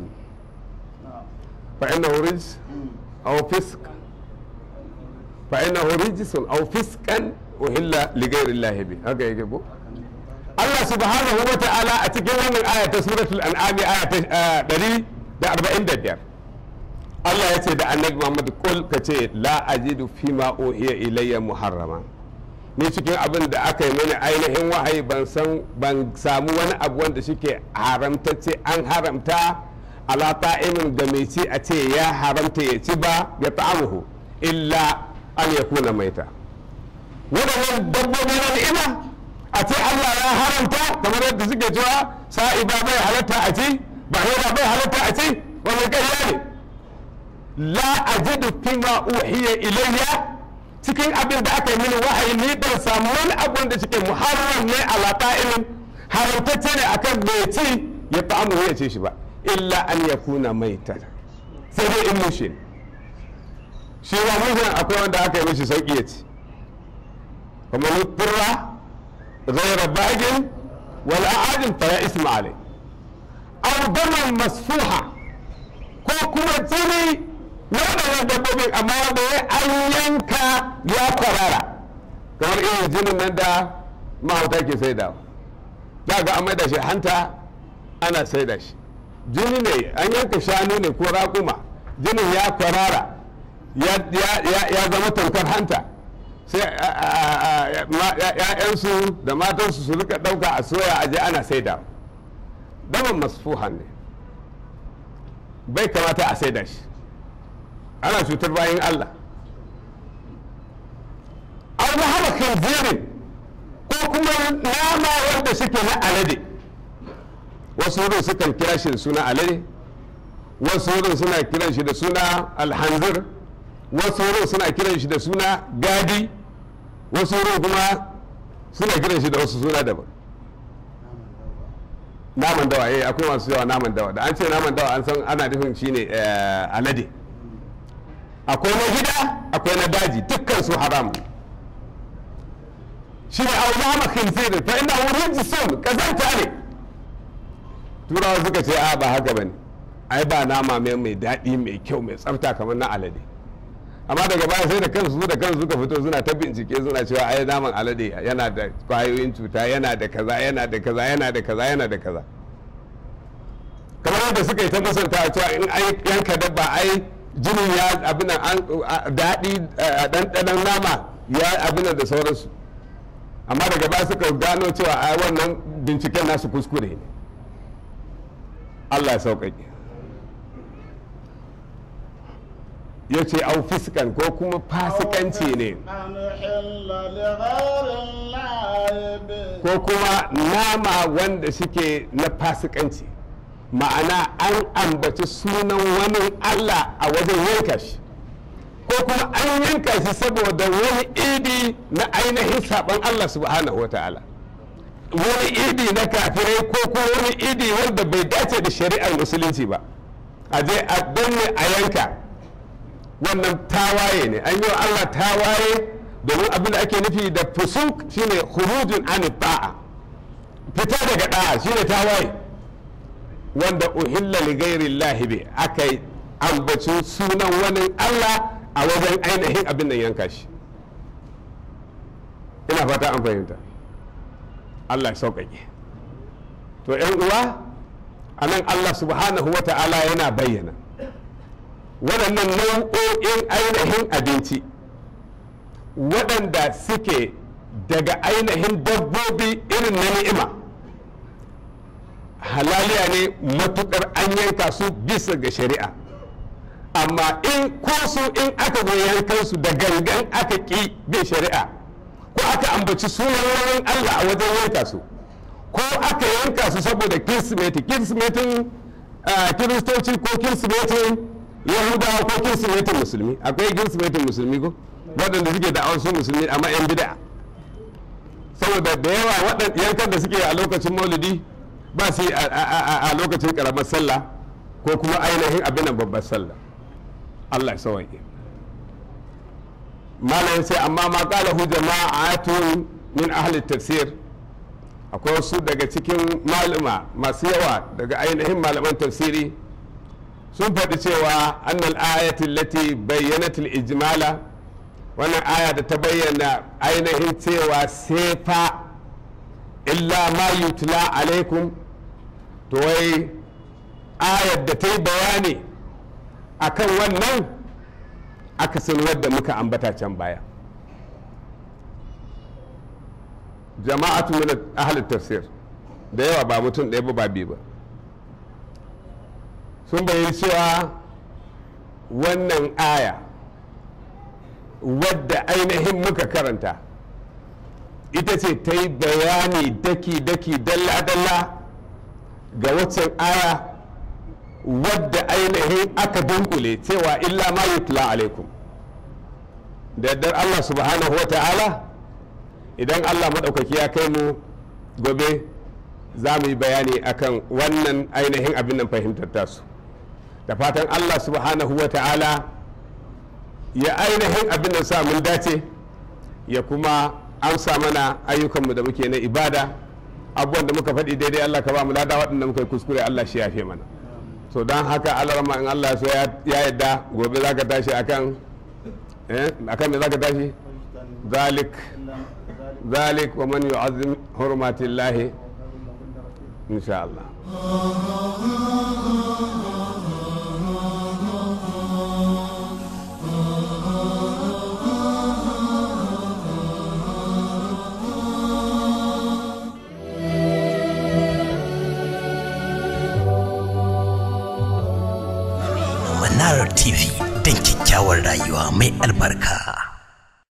[SPEAKER 2] فإنه رجس أو فسق فإنه رجس أو فسقا أهل لغير الله به هكذا يجيبه Allah subhanahu wa ta'ala a cikin wannan aya ta suratul an'ami aya ta ɗari da arba'in da biyar Allah ya ce da annabi Muhammad kul ka ce la ajidu fi ma uhiya ilayya muharrama ni cikin abin da aka yi mani ainihin wahayi ban san ban samu wani abu wanda shike haramtacce an haramta ala ta'imin da mai ci a ce ya haramta ya ci ba ya ta'amuhu illa an yakuna maita waɗannan dabbobi na ni'ima a ce Allah ya haramta kamar yadda suke cewa sa'iba bai halatta a ci bahira bai halatta a ci wannan ƙarya ne la ajidu fima uhiya ilayya cikin abin da aka yi mini wahayi ni ban samu wani abin da cikin muharram ne ala ta'imin haramtacce ne akan mai ci ya ta'amu ya ce shi ba illa an yakuna maita sai dai in mushin shi ba mushin akwai wanda aka yi mishi sauki ya ci kuma mutura غير باج ولا عاد فلا اسم عليه او دما مسفوحا ko kuma jini na waɗannan dabbobin amma da ya an yanka ya kwarara kamar irin jinin nan da mahauta ke saida za ga an maida shi hanta ana saida shi jini ne an yanka shanu ne ko raƙuma jinin ya kwarara ya zama tamkar hanta sai ‘ya'yansu da matansu su rika ɗauka a soya a je ana saida daman masfuhan ne bai kamata a saida shi ana cutar bayan Allah an hana khinzirin ko kuma nama wanda suke na alade wasu wurin sukan kira shi da suna alade wasu wurin suna kiran shi da suna alhanzir wasu wurin suna kiran shi da suna gadi wasu wurin kuma suna kiran shi da wasu suna daban naman dawa eh akwai masu yawa naman dawa da an ce naman dawa an san ana nufin shine alade akwai na gida akwai na daji dukkan su haram shi ne au nama khinzir fa inna rijsun kazanta ne turawa suka ce a ba haka bane ai ba nama mai mai daɗi mai kyau mai tsafta kamar na alade amma daga baya sai da kansu da kansu suka fito suna ta bincike suna cewa ai naman alade yana da kwayoyin cuta yana da kaza yana da kaza yana da kaza yana da kaza kamar yadda suka yi ta musanta cewa in ai yanka dabba ai jinin ya abin an daɗi ɗanɗanon nama ya abin da sauransu amma daga baya suka gano cewa ai wannan binciken nasu kuskure ne Allah ya sauƙaƙe ya ce au fiskan ko kuma fasikanci ne ko kuma nama wanda suke na fasikanci ma'ana an ambaci sunan wani Allah a wajen yanka shi ko kuma an yanka shi saboda wani idi na ainihin saban Allah subhanahu wa ta'ala wani idi na kafirai ko kuma wani idi wanda bai dace da shari'ar musulunci ba a je a danne a yanka wannan tawaye ne an yi wa Allah tawaye domin abin da ake nufi da fusuk shine khurujun an ta'a fita daga da'a shine tawaye wanda uhilla li ghairi Allah bi aka ambaci sunan wani Allah a wajen ainihin abin nan yanka shi ina fata an fahimta Allah ya sauƙaƙe to ‘yan uwa a nan Allah subhanahu wa ta'ala yana bayyana waɗannan nau'o'in ainihin abinci waɗanda suke daga ainihin dabbobi irin na ni'ima halaliya ne matuƙar an yanka su bisa ga shari'a amma in ko su in aka zo yankan su da gangan aka ƙi bin shari'a ko aka ambaci sunan Allah a wajen yanka su ko aka yanka su saboda kirsimeti kirsimetin kiristoci ko kirsimetin yahudawa ko kirsimetin musulmi akwai kirsimetin musulmi ko waɗanda suke da su musulmi amma yan bida saboda da yawa waɗanda yankan da suke a lokacin maulidi ba su a lokacin karamar sallah ko kuma ainihin abin nan babbar sallah Allah ya sawaye malam sai amma ma qalahu jama'atun min ahli tafsir akwai wasu daga cikin malama masu yawa daga ainihin malaman tafsiri sun faɗi cewa annal ayatin lati bayyanatul ijmala wannan aya da ta bayyana ainihin cewa sefa illa ma yutla alaikum to wai ayar da ta yi bayani akan wannan akasin wadda muka ambata can baya jama'atu min ahli tafsir da yawa ba mutum ɗaya ba ba biyu ba sun bayyana cewa wannan aya wadda ainihin muka karanta ita ce ta yi bayani daki-daki dalla-dalla ga waccan aya wadda ainihin aka dunkule cewa illa ma yutla alaikum da yardar Allah subhanahu wa ta'ala idan Allah maɗaukaki ya kai mu gobe za mu yi bayani akan wannan ainihin abin nan fahimtar tasu da fatan Allah subhanahu wa ta'ala ya ainihin abin da sa mun dace ya kuma amsa mana ayyukanmu da muke na ibada abubuwan da muka faɗi daidai Allah ka ba mu lada waɗanda muka yi kuskure Allah shi yafe mana so don haka alarma in Allah so ya yadda gobe za ka tashi akan eh akan me za ka tashi zalik zalik wa man yu'azzim hurmatillahi insha Allah
[SPEAKER 1] Manara TV don kyakkyawar rayuwa mai albarka.